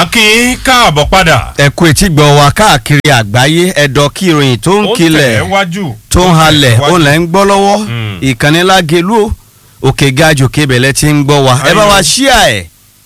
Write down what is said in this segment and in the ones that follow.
akín káàbọ̀ padà. ẹ kú etí gbọ́ wa káàkiri àgbáyé ẹ̀dọ̀ kí ìròyìn tó ń ó kilẹ̀ tẹ̀ wájú. tó ń halẹ̀ wájú. ó lẹ̀ ń gbọ́ lọ́wọ́ Mm. ìkànnì lágẹ̀lú òkè gajù kébẹ̀lẹ̀ tí ń gbọ́ wa ẹ bá wa Ayọ̀. ṣíà ẹ̀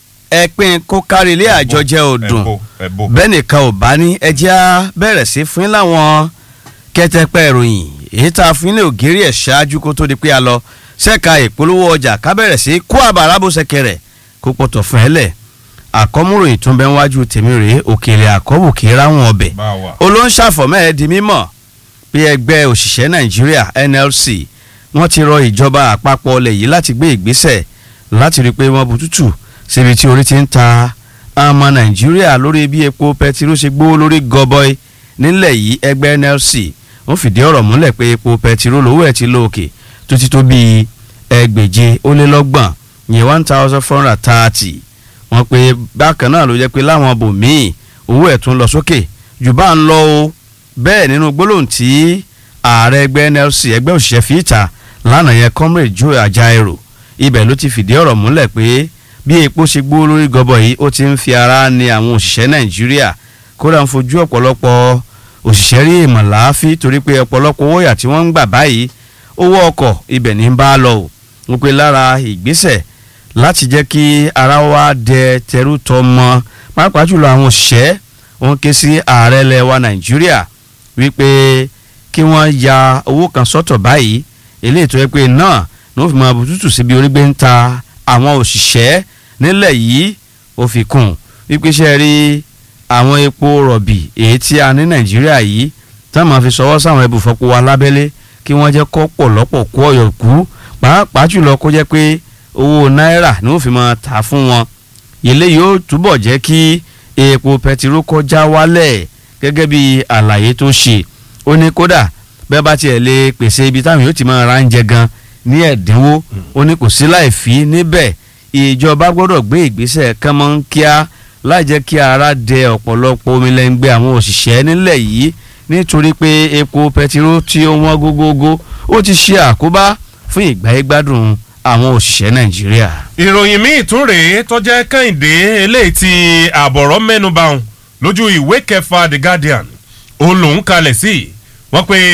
ẹ pín kó kárí ilé àjọjẹ òdùn ẹ̀bò ẹ̀bò. bẹ́ẹ̀ nìkan ò bá ní ẹjẹ́ á bẹ̀rẹ̀ sí fún yín láwọn kẹ́tẹ́pẹ́ ìròyìn èyí tá a fún yín ní ògiri ẹ̀ ṣáájú kó tó di pé a lọ ṣẹ́ka ìpolówó ọjà ká bẹ̀rẹ̀ sí kó àbàrà bó ṣẹkẹrẹ̀ kó pọ̀tọ̀ fún ẹ lẹ̀ àkọ́múròyìn tó ń bẹ wájú tèmi rèé òkèlè àkọ́bù kì í ráwọn ọbẹ̀ bá wa. olóńṣàfọ̀mọ́ ẹ̀ di mímọ̀ bí ẹgbẹ́ òṣìṣẹ́ nàìjíríà nlc wọ́n ti rọ ìjọba àpapọ̀ ọlẹ̀ yìí láti gbé ìgbésẹ̀ láti rí i pé wọ́n bu tútù síbi tí orí ti ń ta ọmọ nàìjíríà lórí bí epo pẹtiró ṣe gbówó lórí gọbọi nílẹ̀ yìí ẹgbẹ́ nlc wọ́n fìdí ọ̀rọ̀ múlẹ̀ pé epo pẹtiró lówó ẹ̀ ti lóòkè tó ti tó bíi ẹgbèje ó lé lọ́gbọ̀n yẹn one thousand four hundred thirty wọ́n pe bákan náà ló jẹ́ pé láwọn bòmíì owó ẹ̀ tún lọ sókè jù bá ń lọ o bẹ́ẹ̀ nínú gbólóhùn tí ààrẹ ẹgbẹ́ nlc ẹgbẹ́ òṣìṣẹ́ fi ìta lánàá yẹn comrade joe ajaero ibẹ̀ ló ti fìdí ọ̀rọ̀ múlẹ̀ pé bí epo ṣe gbó lórí gọbọ yìí ó ti ń fi ara ní àwọn òṣìṣẹ́ nàìjíríà kódà ń fojú ọ̀pọ̀lọpọ̀ òṣìṣẹ́ rí ìmọ̀lááfí torí pé ọ̀pọ̀lọpọ̀ owó yà tí wọ́n ń gbà báyìí owó ọkọ̀ ibẹ̀ ní bá a lọ o wọ́n pe lára ìgbésẹ̀ láti jẹ́ kí ara wa dẹ tẹrú tọmọ pàápàá jùlọ àwọn òṣìṣẹ́ wọn ké sí ààrẹ ilẹ̀ wa nàìjíríà wípé kí wọ́n ya owó kan sọ́tọ̀ báyìí eléyìí tó yẹ pé náà ní wọ́n fi máa bùtútù síbi orí gbé ń ta àwọn òṣìṣẹ́ nílẹ̀ yìí ó fi kún wípé ṣe rí àwọn epo rọ̀bì èyí tí a ní nàìjíríà yìí tá a máa fi ṣọwọ́ sáwọn ẹbùfọ́pọ̀ wa lábẹ́lé kí wọ́n jẹ́ kó pọ̀lọ́pọ̀ kó ọ̀yọ̀ kú pàápàá jùlọ kó jẹ́ pé owó náírà ni wọ́n fi máa tà fún wọn ilé yóò túbọ̀ jẹ́ kí epo pẹtiró kọjá wálẹ̀ gẹ́gẹ́ bí àlàyé tó ṣe ó ní kódà bẹ́ẹ̀ bá tiẹ̀ lè pèsè ibi táwọn yóò ti máa ra oúnjẹ gan ní ẹ̀dínwó ó ní kò sí láì fi níbẹ̀ ìjọba gbọ́dọ̀ gbé ìgbésẹ̀ kánmọ́nkíá láì jẹ́ kí ara dẹ ọ̀pọ̀lọpọ̀ omi lẹ́ngbẹ́ àwọn òṣìṣẹ́ nílẹ̀ yìí nítorí pé epo pẹtiró tí ó wọ́n gógógó ó ti ṣe àkóbá fún ìgbáyégbádùn àwọn òṣìṣẹ́ nàìjíríà. ìròyìn míì tún rèé tó jẹ́ kẹ́hìndé eléyìí tí àbọ̀rọ̀ mẹ́nuba ọ̀hún lójú ìwé kẹfà the guardian òun lòún kalẹ̀ sí wọ́n pe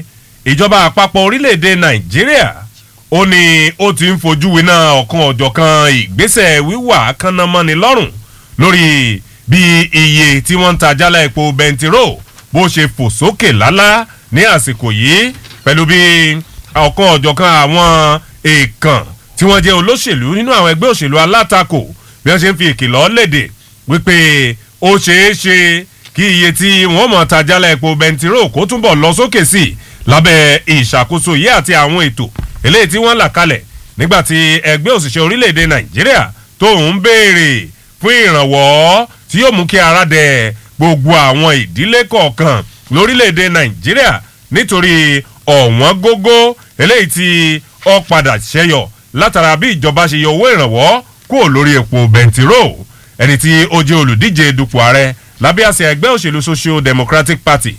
ìjọba àpapọ̀ orílẹ̀-èdè nàìjíríà ó ní ó ti ń fojú winá ọ̀kan ọ̀jọ̀kan ìgbésẹ̀ wíwà kánnamọ́ni lọ́rùn lórí bí iye tí wọ́n ń ta jálá epo bẹntiró bó ṣe fò sókè lálá ní àsìkò yìí pẹ̀lú bí ọ̀kan ọ̀jọ̀kan àwọn èèkàn tí wọ́n jẹ́ olóṣèlú nínú àwọn ẹgbẹ́ òṣèlú alátakò bí wọ́n ṣe ń fi ìkìlọ̀ léde wípé ó ṣeé ṣe kí iye tí wọ́n mọ̀ ta jálá epo bẹntiró kó túbọ̀ lọ sókè sí i lábẹ́ ìṣàkóso yìí àti àwọn ètò eléyìí tí wọ́n là kalẹ̀ nígbà tí ẹgbẹ́ òṣìṣẹ́ orílẹ̀-èdè nàìjíríà tó ń béèrè fún ìrànwọ́ tí yóò mú kí ara dẹ gbogbo àwọn ìdílé kọ̀ọ̀kan lórílẹ̀-èdè nàìjíríà nítorí ọ̀wọ́n gógó eléyìí tí ó padà ṣẹyọ látara bí ìjọba ṣe yọ owó ìrànwọ́ kúrò lórí epo bẹntiró ẹni tí ó jẹ́ olùdíje dupò ààrẹ lábẹ́ àṣẹ ẹgbẹ́ òṣèlú social democratic party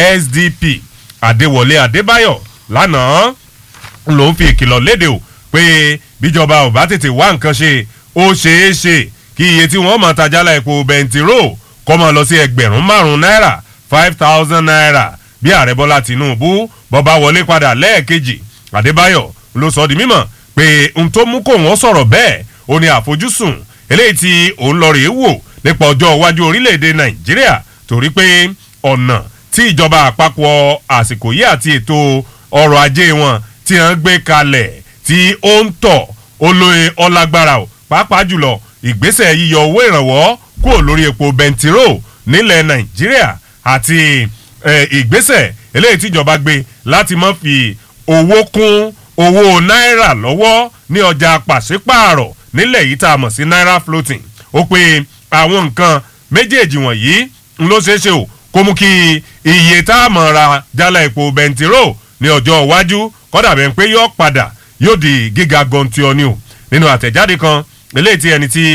sdp adéwọlé adébáyọ̀ lánàá ló ń fi ìkìlọ̀ léde o pé bíjọba ò bá tètè wá nǹkan ṣe ó ṣeé ṣe kí iye tí wọ́n máa tajálà epo bẹntiró kọ́ máa lọ sí ẹgbẹ̀rún márùn-ún náírà five thousand naira bí ààrẹ bọ́lá tìǹbù bọ́ba wọlé padà lẹ́ẹ̀kejì adébáyọ̀ ló sọ di mímọ̀ pé n tó mú kó wọ́n sọ̀rọ̀ bẹ́ẹ̀ ó ní àfojúsùn eléyìí tí òun lọ rèé wò nípa ọjọ́ iwájú orílẹ̀-èdè nàìjíríà torí pé ọ̀nà tí ìjọba àpapọ̀ àsìkò yìí àti ètò ọrọ̀ ajé wọn tí wọ́n gbé kalẹ̀ tí ó ń tọ̀ olóye ọlágbára o pàápàá jùlọ ìgbésẹ̀ yíyọ owó ìrànwọ́ kúrò lórí epo bẹntiró nílẹ̀ nàìjíríà àti eh, ìgbésẹ̀ eléyìí tíjọba gbé láti má fi owó kún owó náírà lọ́wọ́ ní ọjà pàṣípààrọ̀ nílẹ̀ yìí tá a mọ̀ sí náírà floating ó pe àwọn nǹkan méjèèjì wọ̀nyí ń ló ṣeé ṣe o kó mú kí iye tá a mọ̀ ra jálá epo bẹntiró ní ọjọ́ iwájú kọ́dà bẹ́ẹ̀ pé yóò padà yóò di gíga gọ̀ǹtì ọ̀ni o nínú àtẹ̀jáde kan eléyìí tí ẹni tí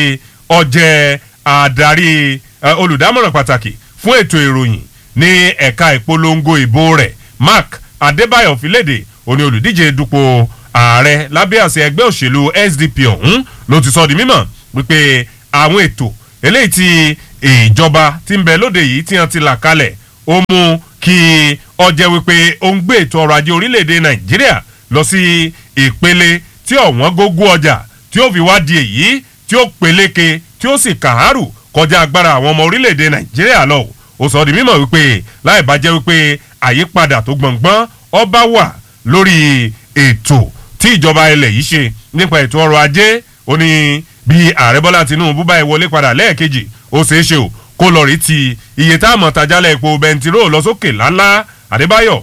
ọjẹ́ adarí eh, olùdámọ̀ràn pàtàkì fún ètò ìròyìn ní ẹ̀ka ìpolongo ìbò rẹ̀ mark adébáyọ̀ fìlédè òní olùdíje dupò ààrẹ lábẹ́ àṣẹ ẹgbẹ́ òṣèlú sdp ọ̀hún ló ti sọ di mímọ̀ wípé àwọn ètò eléyìí tí ìjọba tí ń bẹ lóde yìí tí wọ́n ti là kalẹ̀ ó mú kí ọjẹ́ wípé ó ń gbé ètò ọrọ̀ ajé orílẹ̀-èdè nàìjíríà lọ sí ìpele tí ọ̀wọ́n gógó ọjà tí ó fi wá di èyí tí ó peléke tí ó sì kàárù kọjá agbára àwọn ọmọ orílẹ̀-èdè nàìjíríà lọ ó sọ di mímọ̀ wípé láì bá jẹ́ wípé àyípadà tó gbọ̀ngbọ́n ọba wà lórí ètò tí ìjọba ilẹ̀ yìí ṣe nípa ètò ọrọ̀ ajé ó ní bí ààrẹ bọ́lá tinubu bá wọlé padà lẹ́ẹ̀kejì ó ṣeé ṣe o kó lọ rí ti iye tá a mọ̀ tajálẹ̀ epo bẹntiró lọ sókè lálá àdébáyọ̀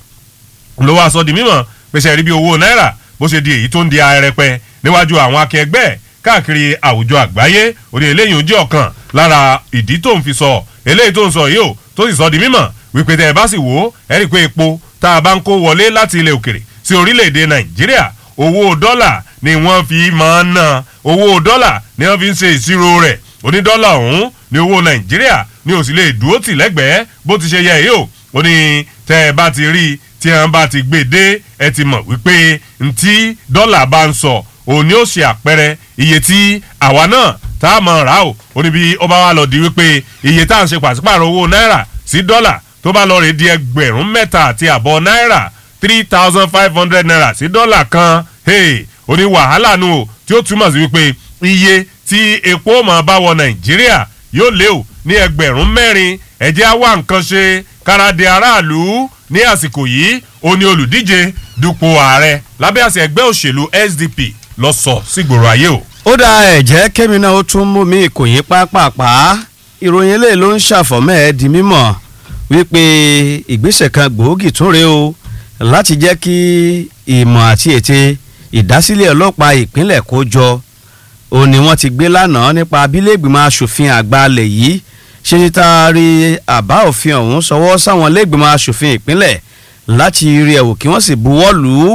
ló wá sọ di mímọ̀ pèsè rí bí owó náírà bó ṣe di èyí tó ń di arẹpẹ níwájú àwọn akẹgbẹ́ káàkiri àwùjọ àgbáyé òní eléyìí ń jẹ́ ọ̀kan lára ìdí tó ń fi sọ eléyìí tó ń sọ yìí o tó sì sọ di mímọ̀ wípé tẹ́ ẹ bá sì wò ó ẹ rí i pé epo tá a bá ń kó wọlé láti ilẹ̀ òkèrè sí orílẹ̀-èdè nàìjíríà owó dọ́là ni wọ́n fi máa ń ná owó dọ́là ni wọ́n fi ń ṣe ìṣirò rẹ̀ onídọ́là ọ̀hún ní owó nàìjíríà ní òsì lè dúró tì lẹ́gbẹ̀ẹ́ bó ti ṣe yẹ yìí o ó ní tẹ́ ẹ bá ti rí tí ẹ bá ti gbé dé ẹ ti mọ̀ wípé ntí dọ́là bá ń sọ òun ni ó ṣe àpẹẹrẹ iye tí àwa náà tá a mọ̀ rà o ó ní bí ó bá wà lọ di wípé iye tá à ń ṣe pàṣípààrọ̀ owó náírà sí dọ́là tó bá lọ rè di ẹgbẹ̀rún mẹ́ta àti àbọ̀ náírà three thousand five hundred naira sí dọ́là kan hey, ó ní wàhálà nù o tí ó túmọ̀ sí wípé iye tí epo máa bá wọ nàìjíríà yóò lé o ní ẹgbẹ̀rún mẹ́rin ẹ̀jẹ̀ á wá nǹkan ṣe káradé aráàlú ní àsìkò yìí ó ní olùdíje dupò ààrẹ lábẹ́ àṣẹ ẹgbẹ́ òṣèlú sdp lọ sọ sígboro ayé o. ó dá ẹ̀jẹ̀ kẹ́mi náà ó tún mú mi ìkòyí pápápá ìròyìn eléyìí ló ń ṣàfọ̀mọ́ ẹ̀ di mímọ̀ wípé ìgbésẹ̀ kan gbòógì tún rèé o láti jẹ́ kí ìmọ̀ àti ète ìdásílẹ̀ ọlọ́pàá ìpínlẹ̀ kó jọ òun ni wọ́n ti gbé lánàá nípa abílẹ̀gbìmọ̀ asòfin àgbà alẹ̀ yìí ṣe ti taari àbá òfin ọ̀hún sọwọ́ sáwọn lẹ́gbìmọ̀ asòfin ìpínlẹ̀ láti rí ẹ̀wò kí wọ́n sì buwọ́ lù ú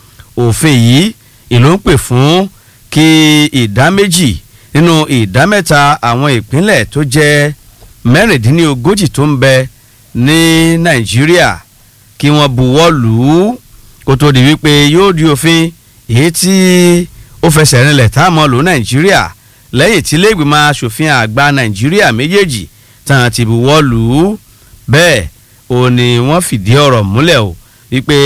òfin yìí ìlú ń pè fún kí ìdá méjì nínú ìdá mẹ́ta àwọn ìpínlẹ̀ tó jẹ́ mẹ́rìndínlógójì tó ń bẹ ní nàìjíríà kí wọ́n buwọ́ lù ú kó tó di wípé yóò di òfin èyí tí ó fẹsẹ̀ rinlẹ̀ tá a mọ̀ lò nàìjíríà lẹ́yìn tí lẹ́gbìmọ̀ asòfin àgbà nàìjíríà méjèèjì tàn ti buwọ́ lù ú bẹ́ẹ̀ ò ní wọ́n fìdí ọ̀rọ̀ múlẹ̀ o wípé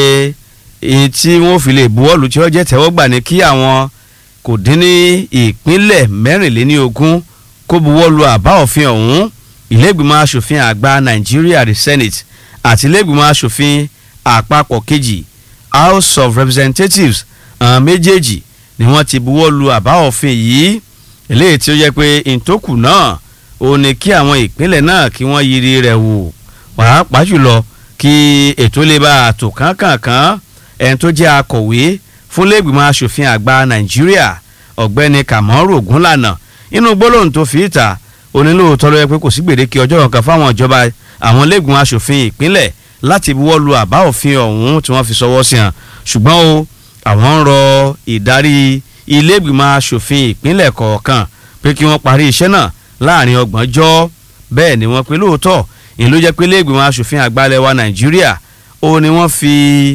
èyí tí wọ́n fi lè buwọ́ lù tí ó jẹ́ tẹ́wọ́gbà ní kí àwọn kò dín ní ìpínlẹ̀ mẹ́rìnléníogún kó buwọ́ lù àbá òfin ọ̀hún ìlẹ́gbìmọ̀ asòfin àgbà nàìjíríà the senate àti ìlẹ́gbìmọ̀ asòfin àpapọ̀ kejì house of representatives àwọn méjèèjì ni wọ́n ti buwọ́ lu àbá òfin yìí eléyìí tí ó yẹ pé ìtòkù náà ò ní kí àwọn ìpínlẹ̀ náà kí wọ́n yiri rẹ̀ wò pàápàá jùlọ kí ètò lè bá àtò kánkànkán ẹni tó jẹ́ akọ̀wé fún lẹ́gbìmọ̀ asòfin àgbà nàìjíríà ọ̀gbẹ́ni kàmọ́rù ògúnlànà inú gbólóhùn tó fi ìta onílòótọ́ ló yẹ pé kò sí gbèdéke ọjọ́ kankan fáwọn ìjọba àwọn lẹ́gbìmọ̀ asòfin ìpínlẹ̀ láti buwọ́ lu àbá òfin ọ̀hún tí wọ́n fi sọwọ́ sí hàn ṣùgbọ́n o àwọn ń rọ ìdarí ilégbìmọ̀ asòfin ìpínlẹ̀ kọ̀ọ̀kan pé kí wọ́n parí iṣẹ́ náà láàrin ọgbọ̀njọ́ bẹ́ẹ̀ ni wọ́n pe lóòótọ́ ìlú jẹ́ pé ilégbìmọ̀ asòfin àgbàlẹ̀ wa nàìjíríà ó ní wọ́n fi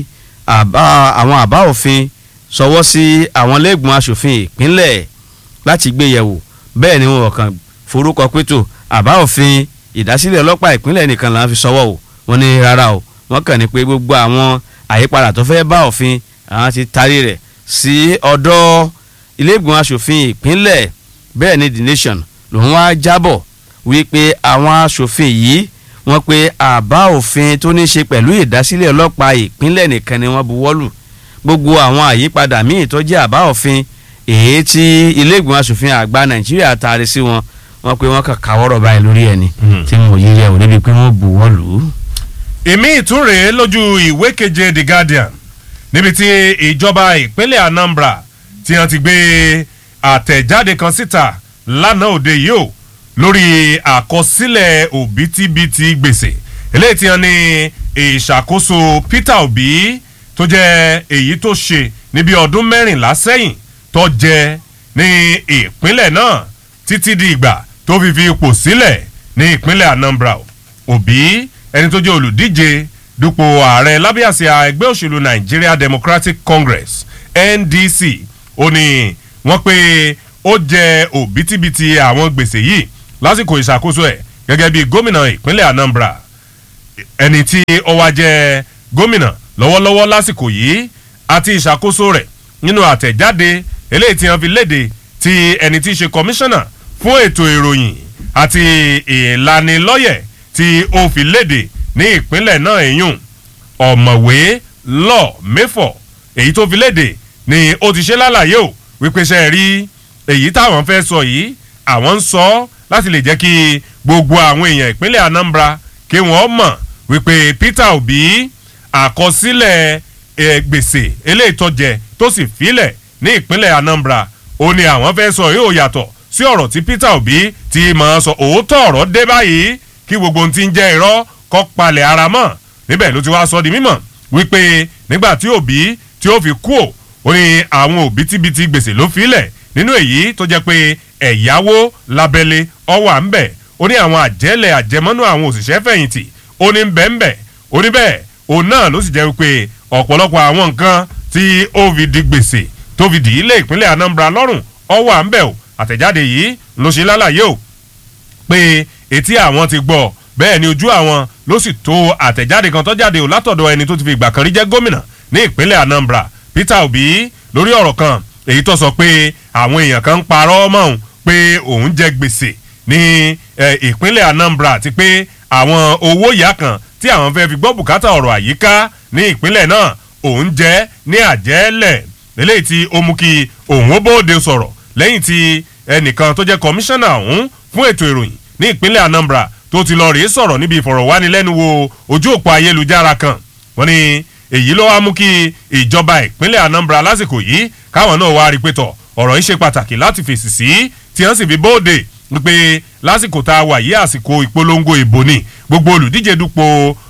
àwọn àbá òfin sọwọ́ sí àwọn ilégbìmọ̀ asòfin ìpínlẹ̀ láti gbé yẹ̀wò bẹ́ẹ̀ ni wọ́n kàn forúkọ pétò àbá òfin ìdásílẹ̀ ọlọ́pàá ìpínlẹ̀ nìkan là ń fi sọwọ́ o wọ́n ní rárá o wọ́n kàn ní pé gbogbo àwọn àyípadà tó fẹ́ bá òfin àwọn ti tarí rẹ̀ sí ọ̀dọ̀ iléègbìmọ̀ asòfin ìpínlẹ̀ bẹ́ẹ̀ ni the nation lòun wá jábọ̀ wípé àwọn asòfin yìí wọ́n pe àbá òfin tó ní ṣe pẹ̀lú ìdásílẹ̀ ọlọ́pàá ìpínlẹ̀ nìkan ni wọ́n buwọ́lù gbogbo àwọn àyípadà míì tó jẹ́ àbá òfin èyí tí iléègbìmọ̀ asòfin àgbà nàìjíríà taari sí wọn wọ́n pe wọ́n kàn káwọ́rọ̀ báyìí lórí ẹni tí wọn ò yí rẹ̀ ò débi pé wọ́n buwọ́lù. èmi ìtúre lójú ìwé keje the guardian níbi tí ìjọba ìpínlẹ̀ anambra tí wọ́n ti gbé àtẹ̀jáde kan síta lánàá òde yìí o lórí àkọsílẹ̀ òbítíbitì gbèsè eléyìí tí wọ́n ní ìṣàkóso peter obi tó jẹ́ èyí tó ṣe níbi ọdún mẹ́rìnlá sẹ́yìn tó jẹ ní ìpínlẹ̀ náà títí di ìgbà tó fi fi ipò sílẹ̀ ní ìpínlẹ̀ anambra obi ẹni tó jẹ́ olùdíje dupò ààrẹ lábẹ́ àsíá ẹgbẹ́ òṣèlú nigeria democratic congress ndc ó ní wọ́n pé ó jẹ òbítíbitì àwọn gbèsè yìí lásìkò ìṣàkóso ẹ̀ gẹ́gẹ́ bí gómìnà ìpínlẹ̀ Anambra ẹni tí ó wá jẹ́ gómìnà lọ́wọ́lọ́wọ́ lásìkò yìí àti ìṣàkóso rẹ̀ nínú àtẹ̀jáde eléyìí tí wọ́n fi léde ti ẹni tí í ṣe kọmíṣánná fún ètò ìròyìn àti ìlanilọ́yẹ̀ tí ó fi léde ní ìpínlẹ̀ náà èyún ọ̀mọ̀wé lọ mẹ́fọ̀ èyí tó fi léde ni ó ti ṣe lálàyé o wípé ṣe rí èyí táwọn fẹ́ sọ yìí àwọn ń sọ láti lè jẹ́ kí gbogbo àwọn èèyàn ìpínlẹ̀ Anambra kí wọ́n mọ̀ wípé Peter Obi àkọsílẹ̀ gbèsè eléyìí tó jẹ tó sì filẹ̀ ní ìpínlẹ̀ Anambra ó ní àwọn fẹ́ sọ yóò yàtọ̀ sí ọ̀rọ̀ tí Peter Obi ti máa sọ òótọ́ ọ̀rọ̀ dé báyìí kí gbogbo ohun tí ń jẹ́ irọ́ kọ́ palẹ̀ ara mọ́ níbẹ̀ ló ti wá sọ di mímọ̀ wípé nígbà tí Obi tí ó fi kú ò ó ní àwọn òbítíbitì gbèsè ló filẹ̀ nínú èyí tó jẹ́ pé ẹ̀yáwó lábẹ́lé ọwọ́ à ń bẹ̀ ó ní àwọn àjẹ́lẹ̀ àjẹmọ́nú àwọn òṣìṣẹ́ fẹ̀yìntì ó ní bẹ́ẹ̀nbẹ́ ó ní bẹ́ẹ̀ òun náà ló sì jẹ́ wípé ọ̀pọ̀lọpọ̀ àwọn nǹkan tí ó fi di gbèsè tó fi dì í lé ìpínlẹ̀ Anambra lọ́rùn ọwọ́ à ń bẹ̀ o àtẹ̀jáde yìí ló ṣe lálàyé o pé etí àwọn ti gbọ́ bẹ́ẹ̀ ni ojú àwọn ló sì tó àtẹ̀jáde kan tó jáde o látọ̀dọ̀ ẹni tó ti fi ìgbà kan rí jẹ́ gómìnà ní ìpínlẹ̀ Anambra Peter Obi lórí ọ̀rọ̀ kan èyí tó sọ pé àwọn èèyàn kan ń parọ́ mọ́ òun pé òun jẹ gbèsè ní ìpínlẹ̀ Anambra àti pé àwọn owó ìyá kan tí àwọn fẹ́ fi gbọ́ bùkátà ọ̀rọ̀ àyíká ní ìpínlẹ̀ náà òun jẹ́ ní àjẹ́lẹ̀ eléyìí tí ó mú kí òun ó bóde sọ̀rọ̀ lẹ́yìn tí ẹnìkan tó jẹ́ kọmíṣánná ọ̀hún fún ètò ìròyìn ní ìpínlẹ̀ Anambra tó ti lọ rèé sọ̀rọ̀ níbi ìfọ̀rọ̀wánilẹ́nuwò ojú òpó ayélujára kan wọ́n ní èyí ló wá mú kí ìjọba ìpínlẹ̀ Anambra lásìkò yìí káwọn náà wá rí pé tọ̀ ọ̀rọ̀ yìí ṣe pàtàkì láti fèsì sí tí wọ́n sì fi bóde wípé lásìkò tá a wà yí àsìkò ìpolongo ìbò ni gbogbo olùdíje dupò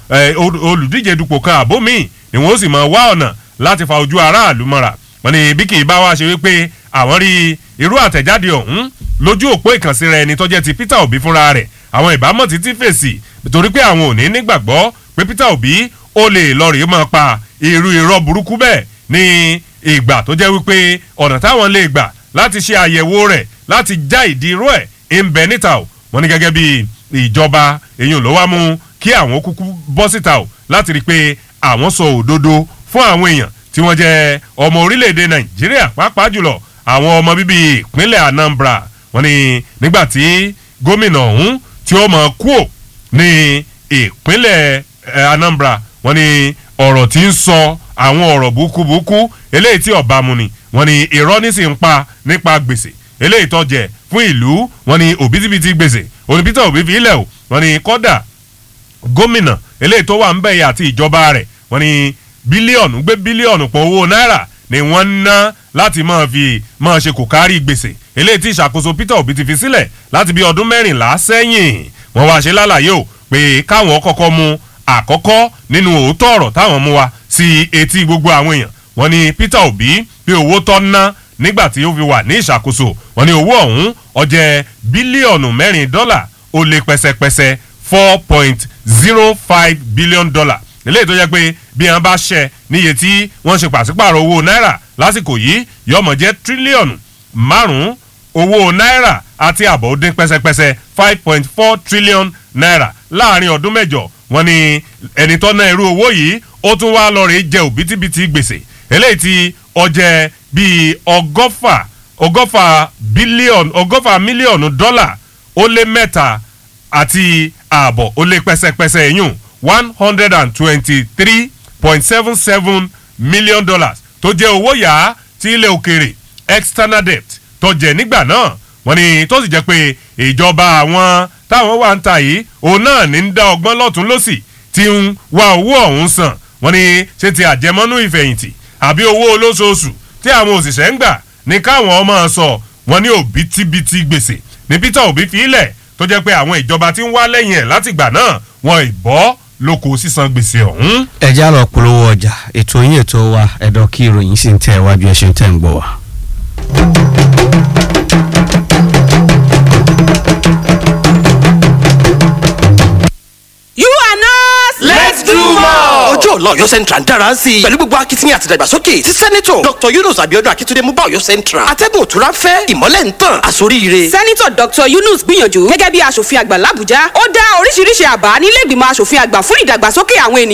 olùdíje dupò kan àbó míì ni wọ́n sì máa wá ọ̀nà láti fa ojú aráàlú mọ́ra wọ́n ní bí kì í bá wá ṣe wípé àwọn rí irú àtẹ̀jáde ọ̀hún lójú òpó ìkànsíra ẹni tó jẹ́ ti Peter Obi fúnra rẹ̀ àwọn ìbámọ̀ títí fèsì torí pé àwọn ò ní nígbàgbọ́ pé Peter Obi ó lè lọ rèé máa pa irú irọ́ burúkú bẹ́ẹ̀ ní ìgbà tó jẹ́ wípé ọ̀nà táwọn lè gbà láti ṣe àyẹ̀wò rẹ̀ láti já ìdí irú ẹ̀ ń bẹ níta o wọ́n ní gẹ́gẹ́ bí ìjọba èyàn ló wá mú kí àwọn kúkú bọ́ síta o láti rí i pé àwọn sọ òdodo fún àwọn èèyàn tí wọ́n jẹ́ ọmọ orílẹ̀-èdè Nàìjíríà pàápàá jùlọ àwọn ọmọ bíbí ìpínlẹ̀ Anambra wọ́n ní nígbà tí gómìnà ọ̀hún tí ó mọ̀ kúò ní ìpínlẹ̀ Anambra wọ́n ní ọ̀rọ̀ tí ń sọ àwọn ọ̀rọ̀ búkúbúkú eléyìí tí ọba mu ni wọ́n ní irọ́ ní sì ń pa nípa gbèsè eléyìí tó jẹ fún ìlú wọ́n ní òbítíbitì gbèsè òní Peter Obi fi ilẹ̀ o wọ́n ní kọ́dà gómìnà eléyìí tó wà ń bẹ̀yẹ àti ìjọba rẹ̀ wọ́n ní bílíọ̀nù gbé bílíọ̀nù pọ̀ owó náírà ni wọ́n ń ná láti máa fi máa ṣe kò kárí gbèsè eléyìí tí ìṣàkóso Peter Obi ti fi sílẹ̀ láti bí ọdún mẹ́rìnlá sẹ́yìn wọ́n wá ṣe lálàyé o pé káwọn kọ́kọ́ mú àkọ́kọ́ nínú òótọ́ ọ̀rọ̀ táwọn mú wa sí etí gbogbo àwọn èèyàn wọ́n ní Peter Obi pé owó tọ́ ná nígbà tí ó fi wà ní ìṣàkóso wọ́n ní owó ọ̀hún ó jẹ́ bílíọ̀nù mẹ́rin dọ́là ó lé pẹ́sẹ́pẹ́sẹ́ four point zero five billion dollar eléyìí tó jẹ́ pé bí wọ́n bá ṣẹ níye tí wọ́n ṣe pàṣípààrọ̀ owó náírà lásìkò yìí yọmọ jẹ́ tírílíọ̀nù márùn-ún owó náírà àti àbọ̀ ó dín pẹ́sẹ́pẹ́sẹ́ five point four trillion naira láàrin ọdún mẹ́jọ wọ́n ní ẹni tó ná irú owó yìí ó tún wá lọ rèé jẹ òbítíbitì gbèsè eléyìí tí ó jẹ́ bíi ọgọ́fà ọgọ́fà bílíọ̀nù ọgọ́fà mílíọ̀nù dọ́là ó lé mẹ́ta àti ààbọ̀ ó lé pẹ́sẹ́pẹ́sẹ́ yùn one hundred and twenty-three point seven seven million dollars tó jẹ́ owó yá tí ilẹ̀ òkèrè external debt tó jẹ́ nígbà náà wọ́n ní tó sì jẹ́ pé ìjọba àwọn táwọn wà ń ta yìí òun náà ní ń dá ọgbọ́n lọ́tún lọ́sì tí ń wá owó ọ̀hún san wọ́n ní ṣé ti àjẹmọ́nú ìfẹ̀yìntì àbí owó olóṣooṣù tí àwọn òṣìṣẹ́ ń gbà ní káwọn ọmọ sọ wọ́n ní òbítíbitì gbèsè ní Peter Obi fi ilẹ̀ tó jẹ́ pé àwọn ìjọba tí ń wá lẹ́yìn ẹ̀ látìgbà náà wọn ìbọ́ lóko sísan gbèsè ọ̀hún. ẹ já lọ polówó ọjà ètò yín ètò wa ẹ̀dọ̀ kí ìròyìn sì ń tẹ̀ wájú ẹ̀ ṣe ń tẹ̀ ń gbọ́ wa. You are not. Let's do more. ọjọ́ ọ̀la inshallah ọ̀yọ́ central ń dára sí i pẹ̀lú gbogbo akitiyan àti ìdàgbàsókè tí sẹ́nitọ̀ dr yunus abiodun akitunde mú bá ọ̀yọ́ central atẹ́gùn òtúrá fẹ́ ìmọ́lẹ̀ ń tàn àsoríire. sẹ́nitọ̀ dr yunus gbìyànjú gẹ́gẹ́ bí aṣòfin àgbà làbújá ó dá oríṣiríṣi àbá nílé ìgbìmọ̀ aṣòfin àgbà fún ìdàgbàsókè àwọn ènìyàn